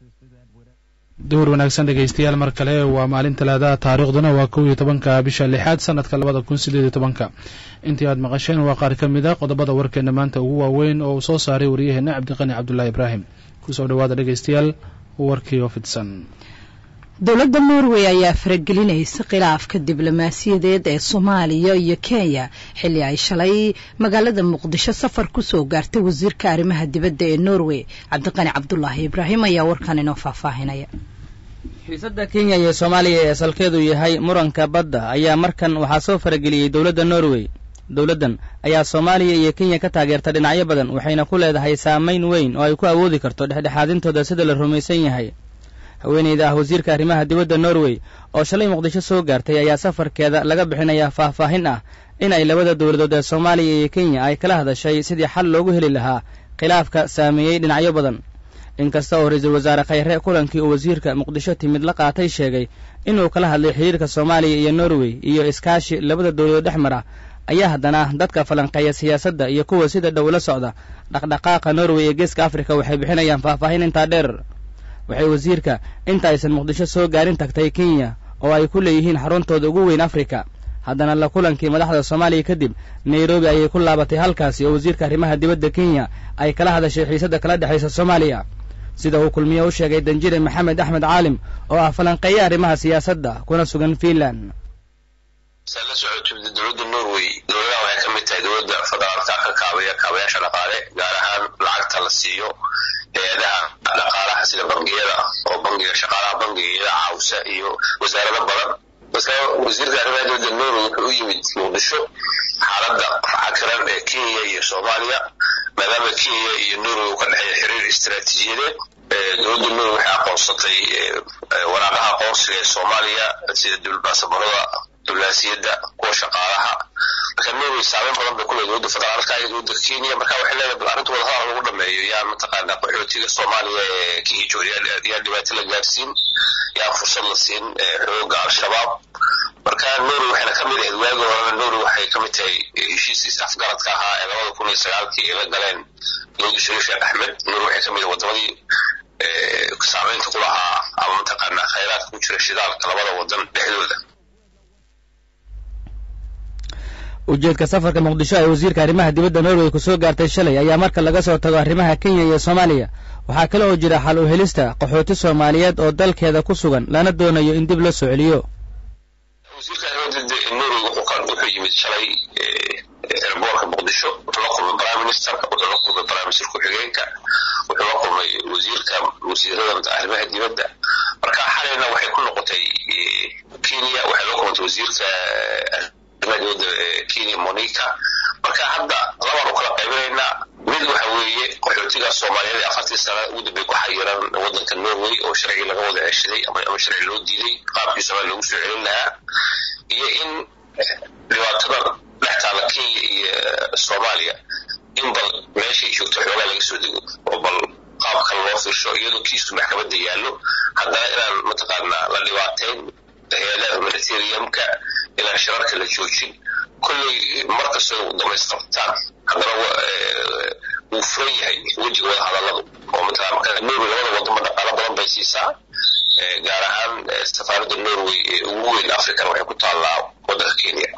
duhur wanaagsan dhegaystayaal mar kale waa maalin talaadaha taariikhduna waa kow iyo tobanka bisha lixaad sanadka labada kun sideed iyo tobanka intii aad maqasheen waa qaar ka mid a qodobada warkeena maanta ugu waaweyn oo uu soo saaray waryaheena cabdiqani cabdulaahi ibraahim kusoo dhawaada dhegaystayaal warkii oo fidsan dowladda norway ayaa faragelinaysa khilaafka diblomaasiyadeed ee soomaaliya iyo kenya xilli ay shalay magaalada muqdisho safar kusoo gaartay wasiirka arrimaha dibadda ee norway cabdiqani cabdulaahi ibraahim ayaa warkan inoo faahfaahinaya xiisadda kenya iyo soomaaliya ee asalkeedu yahay muranka badda ayaa markan waxaa soo farageliyey dowladda norway dowladdan ayaa soomaaliya iyo kenya ka taageerta dhinacyo badan waxayna ku leedahay saamayn weyn oo ay ku awoodi karto dhexdhexaadintooda sida la rumaysan yahay haweeneyda ah wasiirka arrimaha dibadda norway oo shalay muqdisho soo gaartay ayaa safarkeeda laga bixinayaa faahfaahin ah in ay labada dowladood ee soomaaliya iyo kenya ay kala hadashay sidii xal loogu heli lahaa khilaafka saameeyey dhinacyo badan inkasta oo ra-iisul wasaare khayre kulankii uu wasiirka muqdisho timid la qaatay sheegay inuu kala hadlay xidhiirka soomaaliya iyo norway iyo iskaashi labada dowladood dhex mara ayaa haddana dadka falanqeeya siyaasadda iyo kuwa sida dhow la socda dhaqdhaqaaqa norway ee geeska afrika waxay bixinayaan faahfaahin intaa dheer waxay wasiirka inta aysan muqdisho soo gaarin tagtay kenya oo ay ku leeyihiin xaruntooda ugu weyn afrika haddana la kulankii madaxda soomaaliya kadib nairobi ayay ku laabatay halkaasi oo wasiirka arrimaha dibadda kenya ay kala hadashay xiisadda kala dhexaysa soomaaliya sida uu kulmiye u sheegay danjire maxamed axmed caalim oo ah falanqeeya arrimaha siyaasadda kuna sugan fiinland saa la socotid dowladda norway dowladaha waxay ka mid tahay dowladda federaalka ka kaabaya kaabayaasha dhaqaale gaar ahaan lacagta la siiyo hay-adaha dhaqaalaha sida bangiyada oo bangiga shaqaalaha bangigayada caawisa iyo wasaarado badan marka wasiirka arrimaha dowladda norway wuxuu u yimid muqdisho xaaladda xakaran ee kenya iyo soomaaliya maadaama kenya iyo norway uu ka dhexeeya xiriir istaraatiijiyadeed dowladda norway waxay aqoonsatay waraaqaha aqoonsiga ee soomaaliya sida dibulbaasabarada diblomaasiyadda kuwa shaqaalaha marka norway saameyn badan bay kuleedahay dowladda federaalka iyo dowladda kenya marka waxay leedahay bal arrinta wadahadal lagu dhameeyo yaa mataqaanaa qaxootiga soomaaliya ee kenya jooga yaa dhibaato la gaarsiin yaa fursad la siin xooga al-shabaab marka norway waxayna ka mid ahayd waagi horena norway waxay ka mid tahay heshiiskiisa afgaradka ahaa ee labada kun iyo sagaalkii ay la galeen dowladda shariif sheekh axmed norway waxay ka mid ahay wadamadii saameynta ku lahaa ama mataqaanaa khayraadka ku jira shidaalka labada wadan dhexdooda ujeedka safarka muqdisho ee wasiirka arrimaha dibadda norway ku soo gaartay shalay ayaa marka laga soo tago arrimaha kenya iyo soomaaliya waxaa kale oo jira xal u helista qaxooti soomaaliyeed oo dalkeeda ku sugan lana doonayo in dib loo soo celiyo wasiirka arrimaha dibadda norway wuxuu yimid shalay erboorka muqdisho wuxuu la kulmay prime ministerka wuxuu la kulmay prime minister ku-xigeenka wuxuu la kulmay wasiirka wasiirada arrimaha dibadda marka xalayna waxay ku noqotay kenya waxay la kulmantay wasiirka dibadda kenya monica marka hadda labaan u kala qaybinaynaa mid waxa weeye qaxootiga soomaaliyeed ee afartii sana ugu dambey ku xayiran waddanka norway oo sharcigii laga wada ceshaday ama sharci loo diiday qaabkii soomaaliya loogu soo celin lahaa iyo in dhibaatada dhex taala kenya iyo soomaaliya in bal meeshay joogto xoogaa laga soo dego oo bal qaab kale loo fiirsho iyadoo kiisku maxkamadda yaallo haddana inaan mataqaanaa la dhibaateyn hay-adaha humanitariumka inaan shirarka la joojin kolley markastoo dhamaystirtaan haddana wuu furan yahay wejiga wada hadalladu oo mataqana marka norway labada waddanba dhaqaalo badan bay siisaa gaar ahaan safaaradda norway ee ugu weyn african waxay ku taallaa waddanka kenya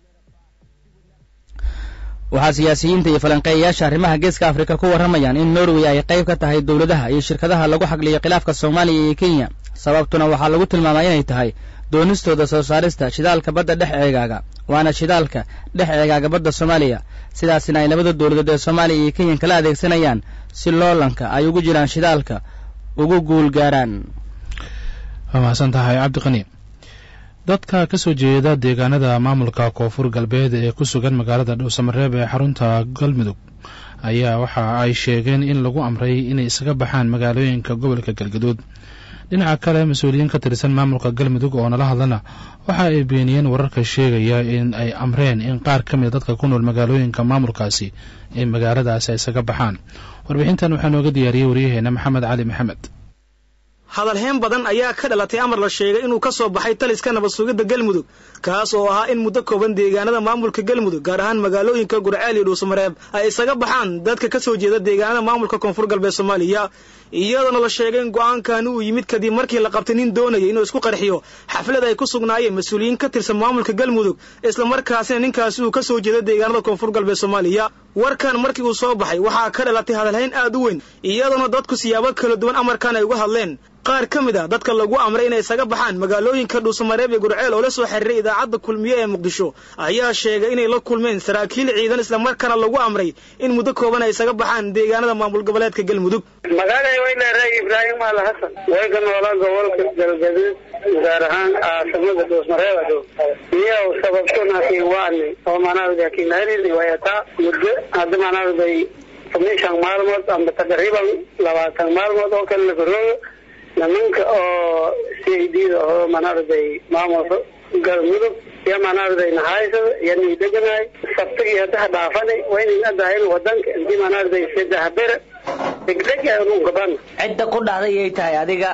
waxaa siyaasiyiinta iyo falanqeeyayaasha arrimaha geeska afrika ku warramayaan in norway ay qayb ka tahay dowladaha iyo shirkadaha lagu xagliyo khilaafka soomaaliya iyo kenya sababtuna waxaa lagu tilmaamaa inay tahay doonistooda soo saarista shidaalka badda dhex eegaaga waana shidaalka dhex eegaaga badda soomaaliya sidaasina ay labada dowladood ee soomaaliya iyo kenya kala adeegsanayaan si loolanka ay ugu jiraan shidaalka ugu guul gaaraan waa mahadsan tahay cabdiqani dadka ka soo jeeda deegaanada maamulka koonfur galbeed ee ku sugan magaalada dhowsamareeb ee xarunta galmudug ayaa waxa ay sheegeen in lagu amray inay isaga baxaan magaalooyinka gobolka galgaduud dhinaca kale mas-uuliyiin ka tirsan maamulka galmudug oo nala hadlana waxa ay beeniyeen wararka sheegaya in ay amreen in qaar ka mida dadka ku nool magaalooyinka maamulkaasi ee magaaladaasi ay isaga baxaan warbixintan waxaa nooga diyaariyey waryaheena maxamed cali maxamed hadalheen badan ayaa ka dhalatay amar la sheegay inuu ka soo baxay taliska nabad sugidda galmudug kaas oo ahaa in muddo kooban deegaanada maamulka galmudug gaar ahaan magaalooyinka gurceel iyo dhuusamareeb ay isaga baxaan dadka ka soo jeeda deegaanada maamulka koonfur galbeed soomaaliya iyadoona la sheegay in go-aankani uu yimid kadib markii la qabtay nin doonaya inuu isku qarxiyo xaflad ay ku sugnaayeen mas-uuliyiin ka tirsan maamulka galmudug islamarkaasina ninkaasi uu ka soo jeeda deegaanada koonfur galbeed soomaaliya warkan markii uu soo baxay waxaa ka dhalatay hadalhayn aad u weyn iyadoona dadku siyaabo kala duwan amarkan ay uga hadleen qaar ka mid a dadka lagu amray inay isaga baxaan magaalooyinka dhuusamareeb iyo gurceel oo la soo xiriiray idaacadda kulmiye ee muqdisho ayaa sheegay inay la kulmeen saraakiil ciidan islamarkaana lagu amray in muddo kooban ay isaga baxaan deegaanada maamul goboleedka galmudug magaalay way leedahay ibraahim maal xasan way ka noolaa gobolka galgaduud gaar ahaan caasimada dhuusmareeb dhow iyo sababtunaki waani oo manaawiday kinaarini wayataa muddo hadda manaawiday tomishan maalmood amba taqriiban labaatan maalmood oo kale lagarooyo nimanka oo c i d da oo manaawiday maamulka galmudug iyo manaawiday nahaysada iyo nii deganahay sabtigi hadaha dhaafani waynin adahayn wadanka intii manaawiday saddex bere degdeg gaban cidda ku dhahday iyay tahay adiga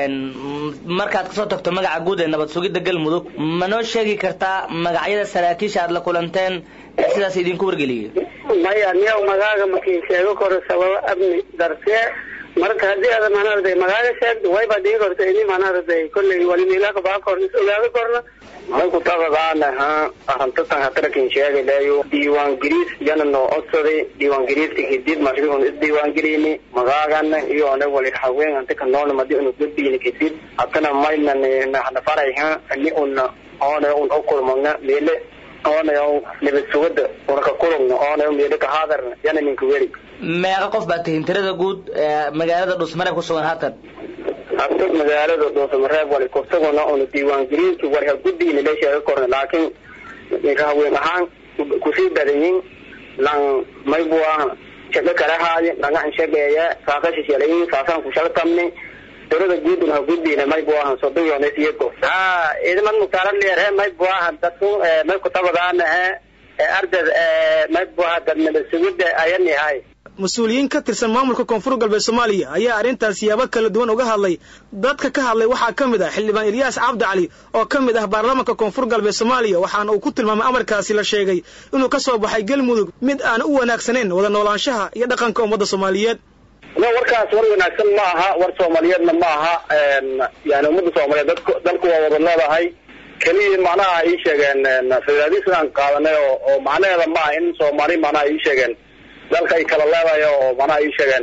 markaad kasoo tagto magaca guud ee nabad sugidda galmudug ma noo sheegi kartaa magacyada saraakiisha aad la kulanteen sidaas idinku wargeliyey maya niyaw magaaga markii sheego koro sababo amni dartee marka haddii aad manaawiday magaaga sheegto wayba dhigi korta ini manaawiday kolley walimiilaka baa kor is ogaado korna may ku tabadaanaha arintatan hatarakin sheegalayo diiwaan geliis yana noo codsaday diiwaan geliiska kadib markii un isdiiwaangelini magaagana iyo ona wali haween anta ka nool madi unu gudbiyini kadib hatana mayna nahna farayha ni una ona un okulmagna meele ona nabad sugada una ka kulugna ona meele ka haadarna yana ninka weri meeqa qof baa tihin tirada guud magaalada dhusmareeb ku sugan haatan hadda magaalada dhuusamareeb wali kusuguna una diiwaangeliinki wali ha guddiina la sheega korna laakiin ninka haween ahaan kusii badayin lan maybu ah shago kala haaye dhagaxan shageeya saaqasha shalayin saasaan ku shaltamni tirada guuduna ha guddiina maybu ah sodoyones iyako ha idimad mutaara leerhe maybu ah dadku may kutabadaanahe ardad maybu ah dadnaba sugida ayani hay mas-uuliyiin ka tirsan maamulka koonfur galbeed soomaaliya ayaa arrintaas siyaabo kala duwan uga hadlay dadka ka hadlay waxaa ka mid ah xildhibaan ilyaas cabdi cali oo ka mid ah baarlamaanka koonfur galbeed soomaaliya waxaana uu ku tilmaamay amarkaasi la sheegay inuu ka soo baxay galmudug mid aan u wanaagsanayn wada noolaanshaha iyo dhaqanka ummadda soomaaliyeed warkaas war wanaagsan ma aha war soomaaliyeedna ma aha yani ummadda soomaaliyeed dadku dalku waa wada leedahay keliya macnaha ii sheegeen federalism aan qaadanay oo oo macnaheeda ma aha in soomaali macnaha ii sheegeen dalka ay kala leedahay oo macnaha ii sheegeen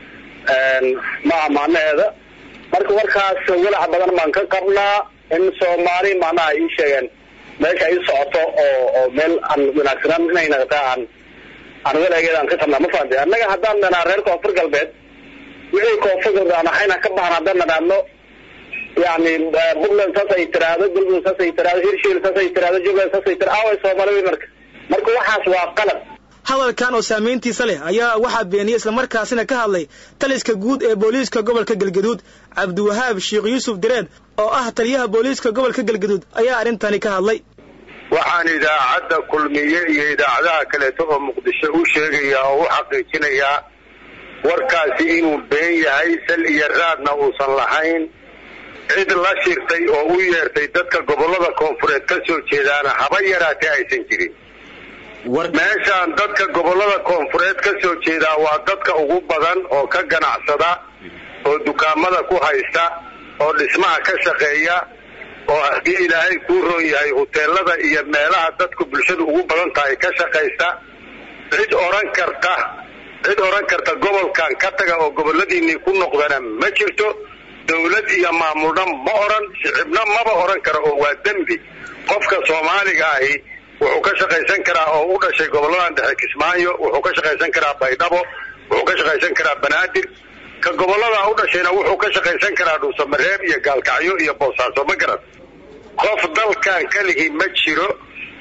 maaha macnaheeda marka warkaas walac badan baan ka qabnaa in soomaali macnaha ii sheegeen meesha ay socoto oo oo meel aan wanaagsanaan inay naqtaa aan aan walageeda aan ka qabnaa ma fahamtay annaga haddaan dhanaa reer koonfur galbeed wixii koonfur galbeed aan ahayna ka baxan haddaan nanaadno yani puntland saas ay tiraahdo galmudug saas ay tiraahdo hirshiil saas ay tiraahdo jubbaland saas ay tiraahdo away soomaali marka marka waxaas waa qalad hadalkan oo saamayntiisa leh ayaa waxaa beeniyey islamarkaasina ka hadlay taliska guud ee booliiska gobolka galgaduud cabdiwahaab sheekh yuusuf direed oo ah taliyaha booliiska gobolka galgaduud ayaa arrintani ka hadlay waxaan idaacadda kulmiye iyo idaacadaha kaleeto oo muqdisho u sheegayaa oo u xaqiijinayaa warkaasi inuu been yahay sal iyo raadna uusan lahayn cid la shirtay oo u yeertay dadka gobollada koonfureed ka soo jeedaana haba yaraatee aysan jirin meeshaan dadka gobollada koonfureed ka soo jeedaa waa dadka ugu badan oo ka ganacsada oo dukaamada ku haysta oo dhismaha ka shaqeeya oo haddii ilaahay kuu roon yahay huteelada iyo meelaha dadku bulshadu ugu badan tahay ka shaqaysta cid odhan karta cid odhan karta gobolkan ka taga oo gobolladiinnii ku noqdana ma jirto dawlad iyo maamulna ma odhan shicibna maba odhan karo oo waa dembi qofka soomaaliga ahi wuxuu ka shaqaysan karaa oo u dhashay gobolladan dhexe kismaayo wuxuu ka shaqaysan karaa baydhabo wuxuu ka shaqaysan karaa banaadir ka gobollada u dhashayna wuxuu ka shaqaysan karaa dhuusamareeb iyo gaalkacyo iyo boosaaso ma garan qof dalkan keligii ma jiro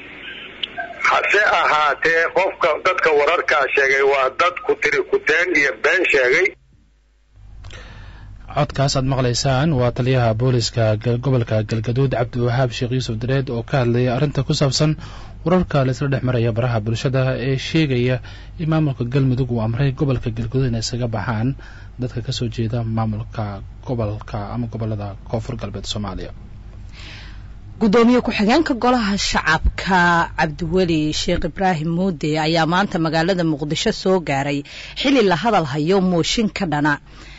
hase ahaatee qofka dadka wararkaa sheegay waa dad ku tiri kuteen iyo been sheegay codkaas aad maqlaysaan waa taliyaha booliska gobolka galgaduud cabdiwahaab sheekh yuusuf dareed oo ka hadlayay arrinta ku saabsan wararka la isla dhex maraya baraha bulshada ee sheegaya in maamulka galmudug uu amray gobolka galgaduud inay isaga baxaan dadka kasoo jeeda maamulka gobolka ama gobolada koonfur galbeed soomaaliya gudoomiye ku-xigeenka golaha shacabka cabdiweli sheekh ibraahim muude ayaa maanta magaalada muqdisho soo gaaray xili la hadal hayo mooshin ka dhana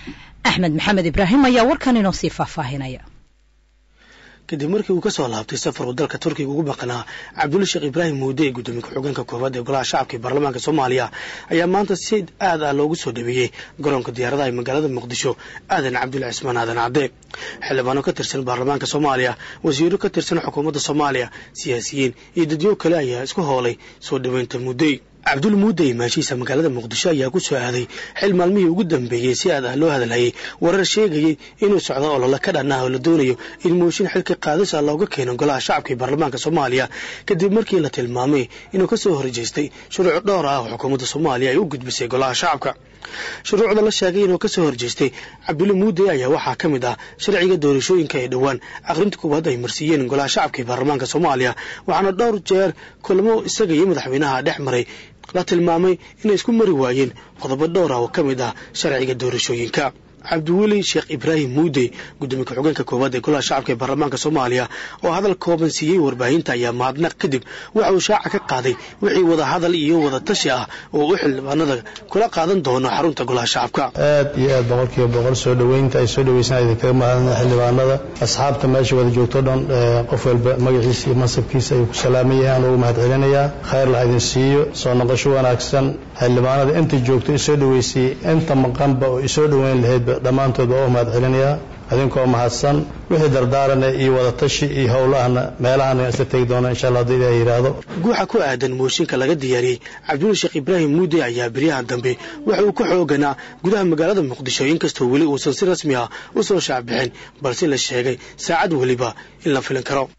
axmed maxamed ibraahim ayaa warkan inoo sii faahfaahinaya kadib markii uu ka soo laabtay safar uu dalka turkiga ugu maqnaa cabdulla sheekh ibraahim muude ee guddoomiye ku-xigeenka koowaad ee golaha shacabka ee baarlamaanka soomaaliya ayaa maanta si aad ah loogu soo dhaweeyey garoonka diyaaradaha ee magaalada muqdisho aadan cabdulla cismaan aadan cadde xildhibaano ka tirsan baarlamaanka soomaaliya wasiiro ka tirsan xukuumadda soomaaliya siyaasiyiin iyo dadyo kale ayaa isku hoolay soo dhoweynta muudey cabdul muudey maashiisa magaalada muqdisho ayaa ku soo aaday xil maalmihii ugu dambeeyey si aad ah loo hadalhayay warar sheegayay inuu socdo olole ka dhan ah oo la doonayo in mooshin xilka qaadis ah looga keeno golaha shacabka ee baarlamaanka soomaaliya kadib markii la tilmaamay inuu ka soo horjeestay shuruuc dhowr ah oo xukuumadda soomaaliya ay u gudbisay golaha shacabka shuruucda la sheegay inuu ka soo horjeestay cabdulle muudey ayaa waxaa ka mid ah sharciga doorashooyinka ee dhowaan aqrinta koowaad ay marsiiyeen golaha shacabka ee baarlamaanka soomaaliya waxaana dhowr jeer kulamo isaga iyo madaxweynaha dhex maray la tilmaamay inay isku mari waayeen qodobo dhowr ah oo ka mid ah sharciga doorashooyinka cabdiweli sheekh ibraahim muudey guddoomiye ku-xigeenka koowaad ee golaha shacabka ee baarlamaanka soomaaliya oo hadal kooban siiyey warbaahinta ayaa mahadnaq kadib waxa uu shaaca ka qaaday wixii wada hadal iyo wada tashi ah oo u xildhibaanada kula qaadan doono xarunta golaha shacabka aad iyo aad boqolkiiba boqol soo dhoweynta ay soo dhoweysan idinkaga mahadna xildhibaanada asxaabta meesha wada joogto dhan qof walba magaciisa iyo mansabkiisa ayuu ku salaaman yahay aan ugu mahad celinayaa khayr la idin siiyo soo noqosho wanaagsan xildhibaanada inta joogto isoo dhoweysay inta maqanba oo isoo dhoweyn lahaydba dhammaantood baa u mahad celinayaa idinkoo mahadsan wixii dardaarana iyo wadatashi iyo howlahana meelahana isla tegi doona insha allah haddii ilaah yidhaahdo guuxa ku aadan mooshinka laga diyaariyey cabdulla sheekh ibraahim muudey ayaa beryahan dambe waxa uu ka xooganaa gudaha magaalada muqdisho inkastoo weli uusan si rasmi ah u soo shaacbixin balse la sheegay saacad weliba in la filin karo